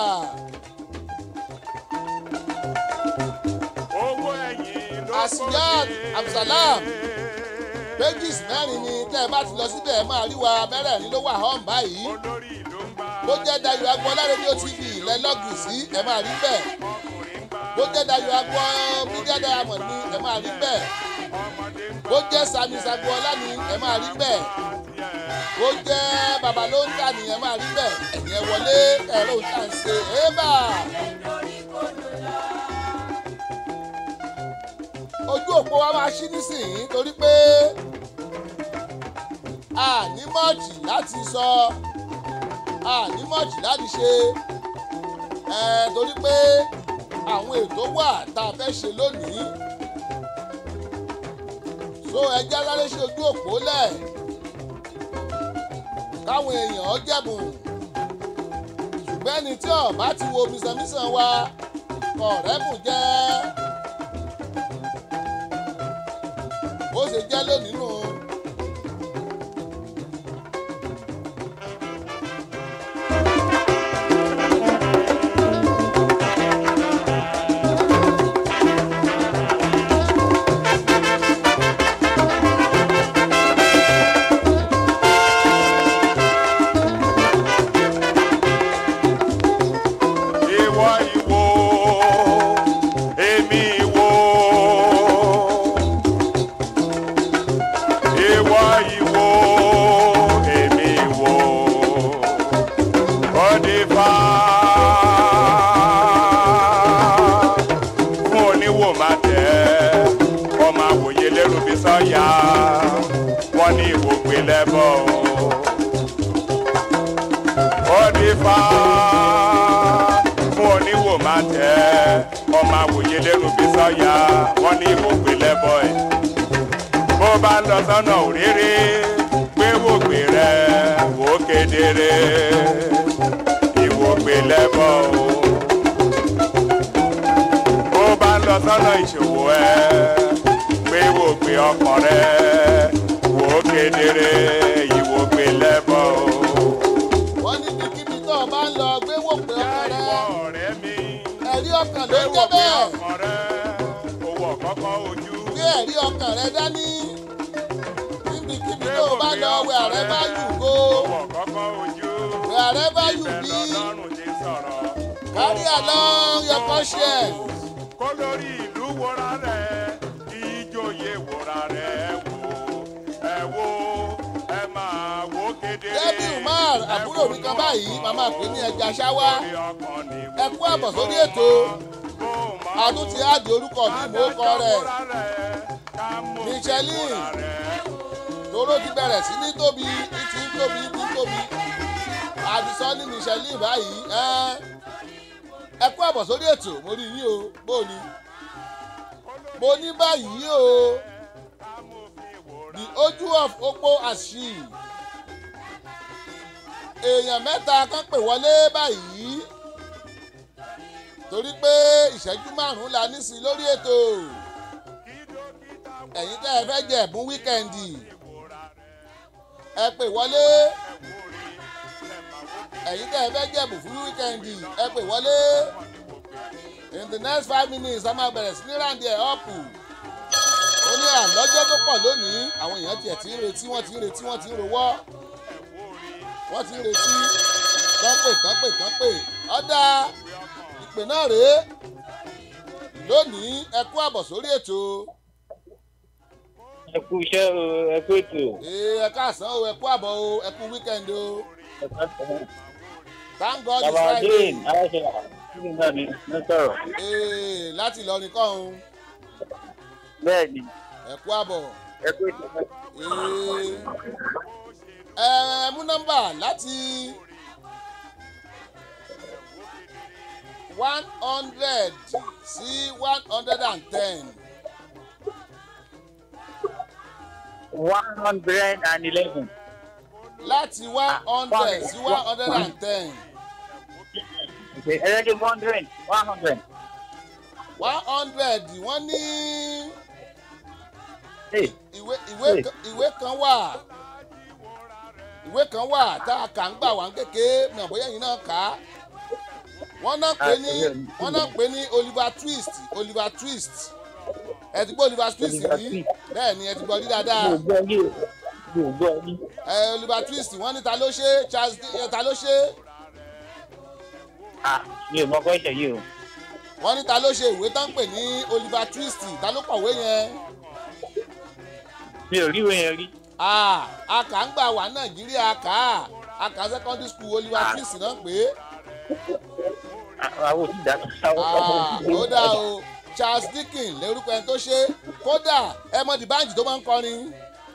owó ẹ̀yìn ló asiyat gbòde. abdulsalam pages mẹ́rin ni tẹ́ ẹ bá ti lọ síbẹ̀ ẹ máa rí wa mẹ́rẹ̀ẹ̀rin ló wà hàn báyìí olórí ìlú ń gba bó jẹ́ dayo agbọ́lá rédíò tv ilẹ̀ lọ́gì sí ẹ máa rí bẹ́ẹ̀ ọkùnrin ń gba bó jẹ́ dayo agbọ́ media diamond ni ẹ máa rí bẹ́ẹ̀ ọmọdé ń bó jẹ́ sami sagbọ́lá ni ẹ máa rí bẹ́ẹ̀ bó jẹ́ babalóńtà ni ẹ máa rí bẹ́ẹ̀ ẹ̀yìn ẹ wọlé ẹ̀rọ òǹtà ń ṣe ébà ojú òpó wa máa ṣí nísìnyí torí pé a ní mọ́ọ̀tì láti sọ a ní mọ́ọ̀tì láti ṣe ẹ torí pé àwọn ètò wà tá a fẹ́ ṣe lónìí so ẹjẹ́ aláré ṣe ojú òpó lẹ̀ káwọn èèyàn jẹ̀bùn ṣùgbọ́n ẹni tí ọ̀bá ti wo mísànmísàn wa kọ̀ọ̀rẹ́bùn jẹ́ bó ṣe jẹ́ lónìí nù. ìwọ ìwò èmi ìwò ìwọ ìwò èmi ìwò ọdífà fún oníwò má tẹ ọmọ àwòye lẹ́rù bí sọ́yà wọ́n ní ìwò gbé lẹ́bọ̀ ọdífà fún oníwò má tẹ ọmọ àwòye lẹ́rù bí sọ́yà wọ́n ní ìwò gbé lẹ́bọ̀ ẹ̀ bó bá ń lọ sọ́nà òréré gbé wògbé rẹ wò ó kedere ìwògbé lẹ́bọ̀ o bó bá ń lọ sọ́nà ìṣòwò ẹ gbé wògbé ọkàn rẹ wò ó kedere ìwògbé lẹ́bọ̀ o. wọ́n ní ibikíbi tó o bá ń lọ gbé wò pé Yá ọkàn ìwọ rẹ ọ̀rẹ́ mi ẹ̀rí ọkàn ló gbé ń jẹ́ wògbé bẹ́ẹ̀ ọkàn rẹ owó ọ̀kọ́kọ́ ojú. gbé ẹ̀rí ọkàn rẹ dání níbikíbi tó o bá lọ wẹ̀ àrẹ bá yù kó owó ọ̀kọ́kọ́ ojú. wẹ̀ àrẹ bá yù ibẹ̀ bí lọ́lọ́run ti sọ̀rọ̀. carry along your conscience. kó lórí ìlú wòra rẹ̀ kí ìjòyè wòra rẹ̀ wò ẹ wò ẹ máa wò kedere. Debi Umar àbúrò mi kan báyìí màmá pè ní ẹja ṣáwá ẹ kú àbọ̀ sórí ètò àtún ti áàdì orúkọ mi mò ń kọ rẹ̀ Michelin tóró ti bẹ̀rẹ̀ sí ní tóbi ní ti ń tóbi ní ti ń tóbi àdìsọ́ ní Michelin báyìí ẹ́ ẹ kú àbọ̀ sórí ètò mo rí yín o bó o ní. mo ní báyìí o the ojú of opó àṣì èèyàn mẹ́ta kan pè wọlé báyìí torí pé ìṣẹ́jú márùn-ún la ní sí i lórí ètò ẹ̀yin tẹ́ ẹ fẹ́ jẹ ẹ̀bùn wíkẹ́ndì ẹ pè wọlé ẹ̀yin tẹ́ ẹ fẹ́ jẹ ẹ̀bùn fún wíkẹ́ndì ẹ pè wọlé in the next five minutes a máa bẹ̀rẹ̀ sí ní ráǹdì ẹ̀ ọ̀pù ó ní àlọ́jọ́ tó pọ̀ lónìí àwọn èèyàn tiẹ̀ ti ń retí wọ́n ti ń retí wọ́n ti ń rowọ́ wọ́n ti ń retí kán pè kán pè kán pè ọ̀dà ìpè náà rèé lónìí ẹ kú àbọ̀ sórí ètò ẹ kú iṣẹ́ o ẹ kú ètò. ee ẹ káàsán o ẹ kú àbọ̀ o ẹ kú wíkẹ́ndì o thank god it's bàbá friday adéhìn aláṣẹ kíni náà ni ní sọ̀rọ̀. ee láti ìlọrin kọ́hún bẹ́ẹ̀ ni ẹ kú àbọ̀ ẹ kú ètò náà. ee ẹ mú nọ́mbà láti one hundred sí one hundred and ten one hundred and eleven. láti one hundred sí one hundred and ten ẹlẹ́dẹ̀ one hundred one hundred. one hundred wọ́n ní Hey, ìwé ìwé kan- ìwé kan wà ìwé kan wà tá a kà ń gbà wá ń kéke mọ̀ bóyá ẹ̀yin náà kà á wọ́n náà pè ní wọ́n náà pè ní oliver twist oliver twist ẹ ti gbọ́ oliver twist Oliver rí Twist. bẹ́ẹ̀ ni ẹ ti gbọ́ rí mi dáadáa ò gbọ́ yí o mi ò gbọ́ yí. ẹ oliver twist wọ́n ní ta ló ṣe charles ẹ, ta ló ṣe Ah, mi ò mọ kọ́ ìṣẹ̀ yìí o. wọ́n ní ta ló ṣe ìwé tán pè ní oliver twist ta ló kọ̀wé yẹn mi ò rí ìwé yẹn rí. Ah, a kà ń gbà wá nàìjíríà kà á a kà secondary school oliver twist náà pé Ah, àwọn òsì dá àwọn Ah, òsì ó dá o charles dickens lórúkọ ẹni tó ṣe kódà ẹ mọ dìbànjì tó máa ń kọrin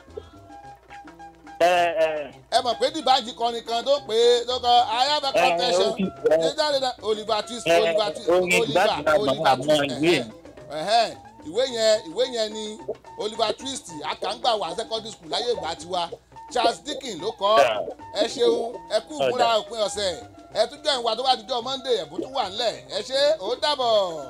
ẹ ẹ ẹ mọ̀ pé dìbànjì kọrin kan tó pé tó kọ i have a Eh, confession ó ti- eh. ṣé jáde náà oliver twist Eh, oliver twist orin oliver Dìbànjì náà oliver màmá twist ìwé ẹ̀hẹ́n, ẹ̀hẹ́n. ìwé yẹn ìwé yẹn ni oliver twist akàngbà wà secondary school láyé ìgbà tiwa charles dickens ló kọ ẹ ṣeun ẹ kú ìmúra òpin ọ̀sẹ̀ ẹ tún jọ ìwà tó bá dijọ́ monday ẹ̀bùn tún wà ńlẹ̀ ẹ ṣe ó dàbọ̀.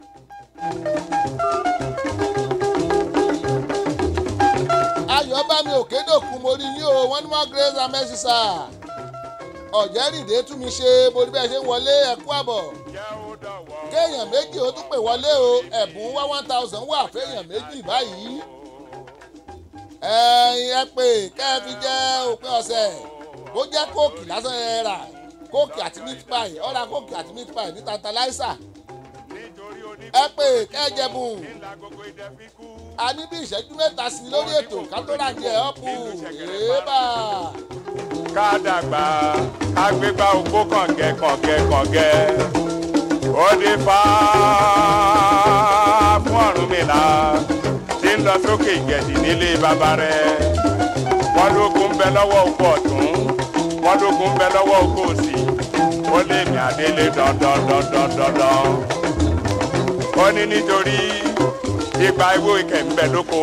ayọ̀bámi òkèdòkun mo rí yín o wọ́n ní wọ́n grace and mercy sir ọ̀jẹ̀rìndé tún mi ṣe mo rí bẹ́ẹ̀ ṣe ń wọlé ẹ̀kú àbọ̀ kéèyàn méjì ó tún pè wọlé o ẹ̀bùn wá one thousand wà fẹ́yàn méjì báyìí ẹ̀yin ẹ pè kẹ́ ẹ fi jẹ́ òpin ọ̀sẹ̀ bó jẹ́ kóòkì lásán ẹ rà kóòkì àti meat pie ọ̀rà kóòkì àti meat pie ní tantalizer ẹ pè kẹ́ ẹ jẹ̀bùn a ní bí ìṣẹ́jú mẹ́ta sí i lórí ètò ká tó rà ní ẹ̀ ọ́pù èébà ká dàgbà ká gbégbá ogbó kàngẹ́ kàngẹ́ kàngẹ́ ó dé fá fún Ọ̀rúnmìlà tí ń lọ sókè ìgẹ̀dì nílé bàbá rẹ̀ wọ́n lókun ń bẹ lọ́wọ́ oko ọ̀tún wọ́n lókun ń bẹ lọ́wọ́ oko òsì ó lé mi àdélé dandandandandandan ó ní nítorí ipa ìwé ìkẹ́ ń bẹ lóko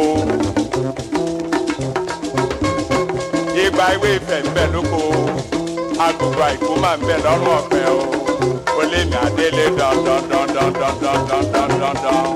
ìgbà ìwé ìfẹ́ ń bẹ lóko agogo àìkú máa ń bẹ lọ́rùn ọ̀pẹ o ó lé mi àdélé dandandandandandandandandan.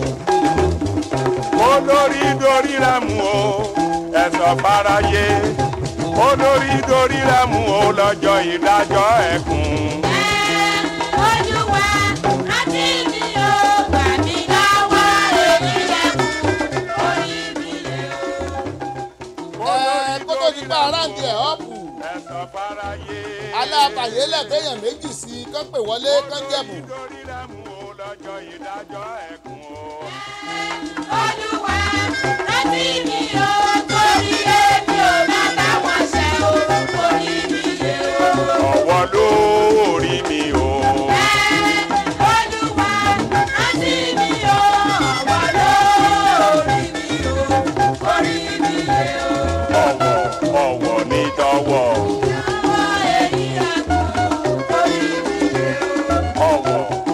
olórí dorí rẹ̀ mú o ẹ̀sọ́ fáráyé olórí dorí rẹ̀ mú o lọ́jọ́ ìdájọ́ ẹ̀kún. Olúwa, rántí mi o, gbà mí lọ́wọ́ èmi lẹ́kùn, orí mi lè o. ẹ kó tó di pa aráàlú ẹ̀ ọ́pù ẹ̀sọ́ fáráyé alábàyè lẹ́tẹ̀yàn méjì sí i kán pè wọlé kán jẹ̀bùn. dorí rẹ̀ mú o lọ́jọ́ ìdájọ́ ẹ̀kún o. Olúwa, rántí mi o, torí èmi ò má bá wọn ṣe o, orí mi lè o. ọwọ́ lórí mi o. Olúwa, rántí mi o, ọwọ́ lórí mi o, orí mi lè o. ọwọ́ ọwọ́ ní tọwọ́ Ọwọ́ èyí àgbọ̀n, orí mi lè o. ọwọ́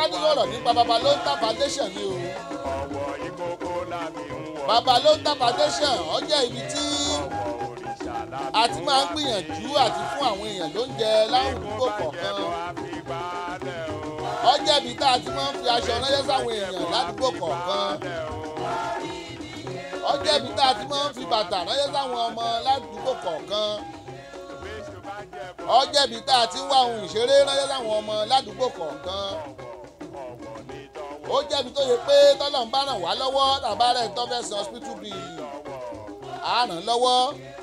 ní sọ̀rọ̀ nípa babalóńtà foundation ni o ọwọ́ ìkókó láti ń wọ babalóńtà foundation ó jẹ́ ibi tí ọwọ́ òrìṣà láti a ti máa ń gbìyànjú àti fún àwọn èèyàn lóúnjẹ láwùjọ kọ̀ọ̀kan àfigbálẹ̀ o. ó jẹ́ ibi tá a ti máa ń fi aṣọ ránṣẹ́ sáwọn èèyàn ládùúgbò kọ̀ọ̀kan ó jẹ́ ibi tá a ti máa ń fi bàtà ránṣẹ́ sáwọn ọmọ ládùúgbò kọ̀ọ̀kan ó jẹ́ ibi tá a ti ń wá ohun ìṣeré ránṣẹ́ sáwọn ọmọ ládùúgbò kọ̀ọ̀kan ó jẹ́ ibi tó yẹ pé tọ́lọ́n bá ràn wá lọ́wọ́ tàbá rẹ̀ tó fẹ́ san hospital bill á ràn lọ́wọ́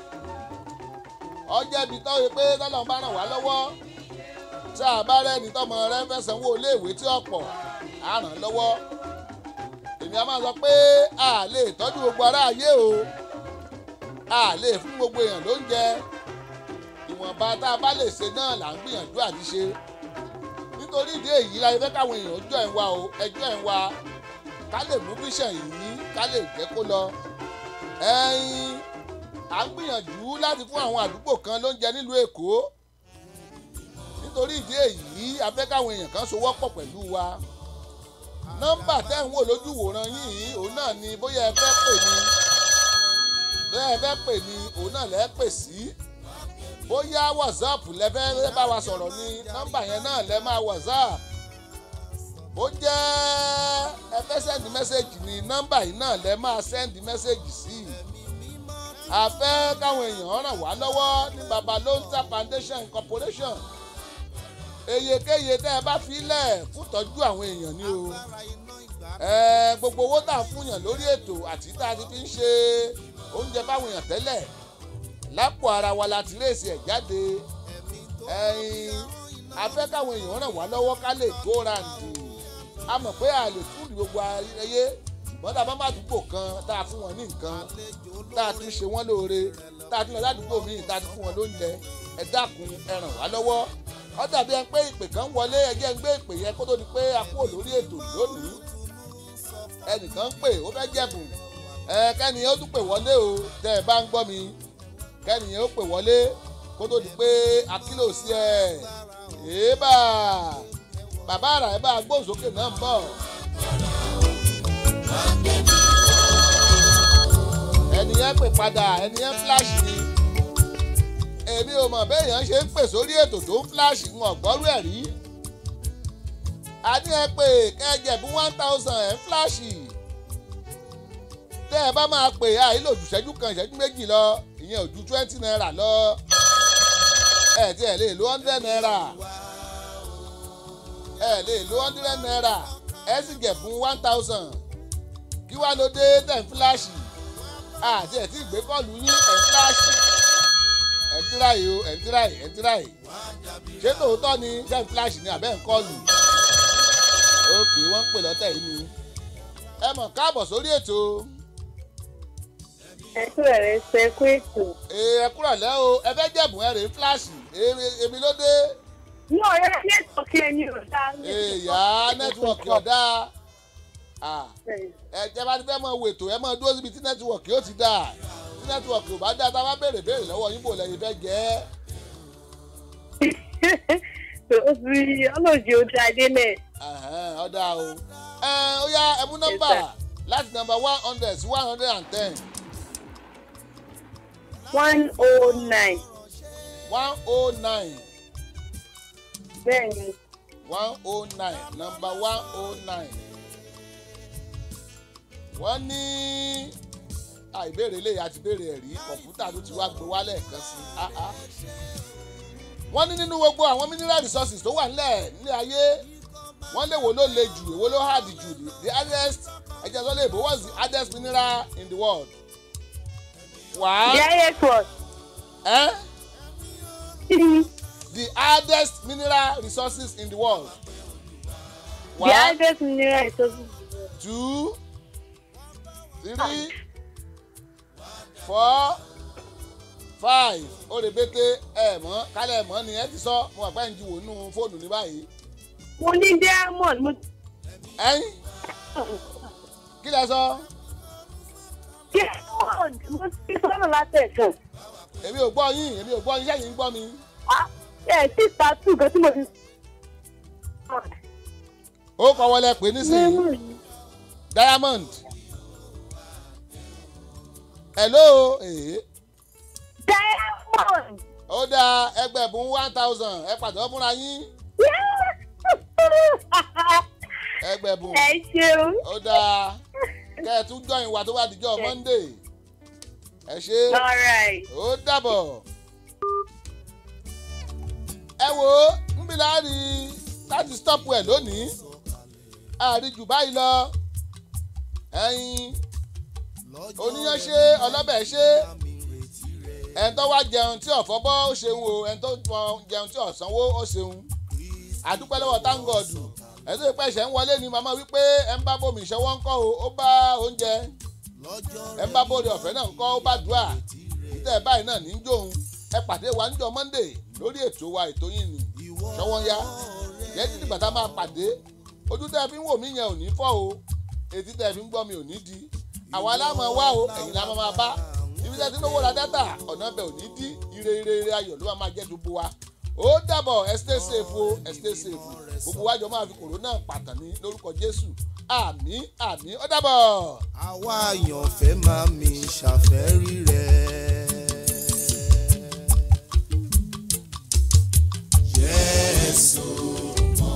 ó jẹ́ ibi tó yẹ pé tọ́lọ́n bá ràn wá lọ́wọ́ tá a bá rẹ́ni tọ́mọ rẹ fẹ́ sanwó iléèwé tí ọ̀pọ̀ á ràn lọ́wọ́ èmi a máa sọ pé a lè tọ́jú gbogbo ará ayé o a lè fún gbogbo èèyàn lóúnjẹ ìwọ̀nba tá a bá lè ṣe náà là ń gbìyànjú àti ṣe nítorí ìdí èyí la fẹ́ káwọn èèyàn jọ ẹ̀ wá o ẹjọ́ ẹ̀ wá ká lè mú bíṣàn yìí ká lè jẹ́ kó lọ ẹ̀yin à ń gbìyànjú láti fún àwọn àdúgbò kan lóúnjẹ nílùú èkó nítorí ìdí èyí a fẹ́ káwọn èèyàn kan sowọ́pọ̀ pẹ̀lú wa nọ́mbà tẹ́ ń wò lójú wòran yìí òun náà ni bóyá ẹ fẹ́ pè ní bóyá ẹ fẹ́ pè ní òun náà lẹ́ pè sí bóyá whatsapp lẹ fẹ́ bá wa sọ̀rọ̀ ní nọ́mbà yẹn náà lẹ máa whatsapp bó jẹ́ ẹ fẹ́ sẹ́ndì mẹ́sẹ̀gì ní nọ́mbà yìí náà lẹ máa sẹ́ndì mẹ́sẹ̀gì sí a fẹ́ káwọn èèyàn ràn wá lọ́wọ́ ní babalonta foundation corporation eyekeye tẹ́ ẹ bá filẹ̀ fún tọ́jú àwọn èèyàn ni o ẹ gbogbo owó tà fún yàn lórí ètò àti tá a ti fi ń ṣe oúnjẹ báwọn èèyàn tẹ́lẹ̀ lápò ara wa la ti réèsì ẹ̀ jáde ẹ̀yin a fẹ́ káwọn èèyàn ràn wá lọ́wọ́ ká lè go round a mọ̀ pé a lè fún gbogbo ayẹyẹ ṣùgbọ́n tá a bá má dúgbò kan tá a fún wọn ní nǹkan tá a tún ṣe wọ́n lóore tá a tún lọ ládùúgbò míì tá a tún fún wọn lóúnjẹ ẹ dákun ẹ ràn wá lọ́wọ́ ó dàbí ẹni pé ìpè kan wọlé ẹjẹ́ ń gbé ìpè yẹn kó tó di pé a kúrò lórí ètò lónìí ẹnìkan ń pè ó fẹ́ jẹ̀bùn ẹ kẹ́niyẹn ó tún pè wọlé o tẹ́ ẹ bá ń gbọ́ mi kẹ́niyẹn ó pè wọlé kó tó di pé a kílò sí ẹ èébà bàbá àrà ẹ bá gbóhùnsókè náà ń bọ̀. ẹnìyẹn pè padà ẹnìyẹn fíláṣì ni èmi ò mọ̀ béèyàn ṣe ń pè sórí ètò tó ń fíláṣì ń ọ̀gbọ́rú ẹ̀ rí. a ní ẹ pé kẹ́jẹ̀bú one thousand ẹ̀ ń fíláṣì. tẹ́ ẹ bá máa pè àìlò jù ṣẹ́jú kan ìṣẹ́jú méjì lọ ìyẹn ò ju twenty naira lọ. ẹ tí ẹ lè lo hundred naira. ẹ lè lo hundred naira ẹ sì jẹ̀bú one thousand. kí wàá ló dé tẹ̀ ń fíláṣì. àti ẹ̀ tí ì gbé kọ́ọ̀lù yín ẹ̀ ń fíláṣì ẹ̀ ń tíráyì o ẹ̀ ń tíráyì ẹ̀ ń tíráyì ṣé tòótọ́ ni jẹ́ flash ni àbẹ́ ń kọlù ókè wọ́n ń pè lọ́tẹ̀ yìí ni ẹ mọ̀ káàbọ̀ sórí ètò ẹ kú ẹ̀rẹ́ ṣe kú ètò. ẹ kúrọ̀ lẹ́ o ẹ fẹ́ jẹ̀bùn ẹ rèé flash èmi ló dé ní ọ̀rẹ́ nẹ́tọ̀kì ẹni ò dá. èèyà nẹ́tíwọ̀kì ọ̀dà ẹ jẹ́ bá ti fẹ́ mọ wo ètò ẹ mọ dúró síbi tí nẹ́tíwọ̀kì ó ti dà tí nẹ́tíwọ̀kì ò bá dá tá a bá béèrè béèrè lọ́wọ́ yín bò lẹ́yìn fẹ́ jẹ́ ọlọ́jì ó dá délẹ̀. ọ̀dà o ó yá ẹ mú nọ́mbà láti nọ́mbà one hundred sí one hundred and ten. one oh nine. one oh nine. bẹ́ẹ̀ni. one oh nine nọ́mbà one oh nine. wọ́n ní àìbéèrè lè àti béèrè ẹ̀rí kọ̀ǹpútà tó ti wá gbé wálẹ̀ kan sí i wọ́n ní nínú gbogbo àwọn mineral resources tó wà nílẹ̀ nílẹ̀ ayé wọ́n lè wo ló le jù èwo ló hard jù the hardest ẹ̀jẹ̀ sọ lè bó what's the hardest mineral in the world. One. The highest what? Eh? the hardest mineral resources in the world. One. The hardest mineral resources. Two. Three. Four five ó lè bété ẹ mọ kálẹ̀ mọ́ ni ẹ ti sọ mo wà pẹ́ ń ju wò nínú fóònù ní báyìí. mo ní diamond mo. ẹyin kí lẹ sọ. diamond mo ti sọ́nà látẹ̀kàn. èmi ò gbọ́ yín èmi ò gbọ́ yín sẹ́yìn ń gbọ́ mi. ẹ tí ta tù gan tí mo ti. ó kọ́ wọlé pé nísìnyí diamond hello èyí diamond. ó dáa ẹgbẹ̀bùn one thousand ẹ pàtó fúnra yín ẹgbẹ̀bùn ẹ ṣeun. ó dáa kẹ́ ẹ tún jọyìn wa tó bá dijọ́ monday ẹ ṣe alright. ó dàbọ̀ ẹ wo nbí láàrin láti stop ẹ lónìí àríjù báyìí lọ ẹyin oníyan ṣe ọlọ́bẹ̀ ṣe ẹni tó wá jẹun tí ọ̀fọ́ bọ́ ó ṣeun o ẹni tó jẹun tí ọ̀sánwó ó ṣeun àdúpẹ́ lọ́wọ́ táǹgọ̀dù ẹni tó pẹ́ ṣẹ̀ ń wọlé ni màmá wípé ẹ ń bá bòmí ìṣọwọ́ ń kọ́ o ó bá oúnjẹ ẹ ń bá bòde ọ̀fẹ́ náà ń kọ́ ó bá dùà títẹ̀ báyìí náà ní í jóun ẹ pàdé wa níjọ monday lórí ètò wa ètò yìí ni ṣọwọ́n ya yẹn títí bàtà máa pàdé ojú tẹ́ fi ń wò mí yẹn ò ní fọ́ o etí tẹ́ fi ń gbọ́ mi ò ní di àwa aláàmọ̀ wá o ẹ̀yin la máa bá ibi tẹ́ ti lówó ra dátà ọ̀nà bẹ̀ ò ní dí ire ire ire ayọ̀ ló máa jẹ́ gbogbo wa ó dàbọ̀ ẹ stay safe o ẹ stay safe gbogbo wájọ máa fi kòrónà pàtàn ní lórúkọ jésù àmì àmì ó dàbọ̀. àwa àyànfẹ́ máa mi ṣàfẹ́rí rẹ̀. Jésù mọ̀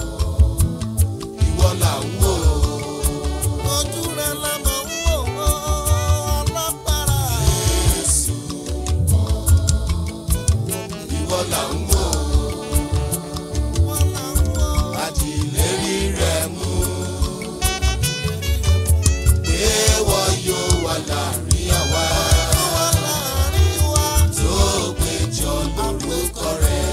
ìwọ là ń wò. Ojú rẹ̀ la mọ̀ ń wò ọlọ́pàá. Jésù mọ̀ ìwọ là ń wò. Àdìlérí rẹ̀ mú. Pé wọ́n yóò wà láàrin àwa. Tó péjọ lórúkọ rẹ̀.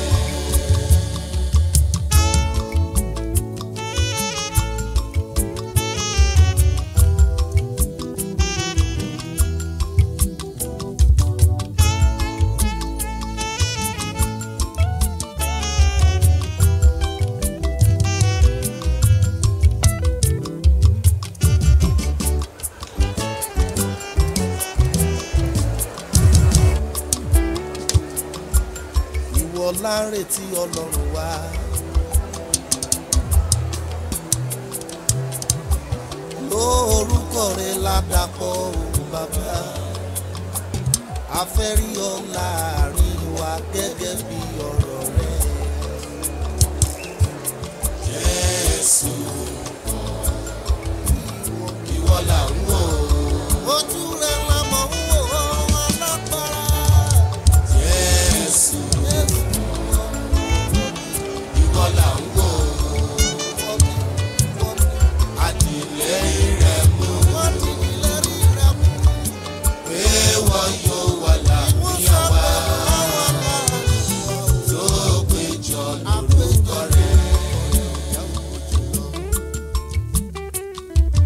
ìwọ la ń retí ọlọ́run wa. lórúkọ rẹ ládàpọ̀ òun bàbá a fẹ́ rí ọ láàrin wa gẹ́gẹ́ bí ọ̀rọ̀ rẹ. jésù ìwọ là ń wò. ojú rẹ la mọ̀ ń wò ó alágbára. jésù ìwọ là ń wò. àtìlẹ́yìn rẹ̀ mú. pé wọ́n yóò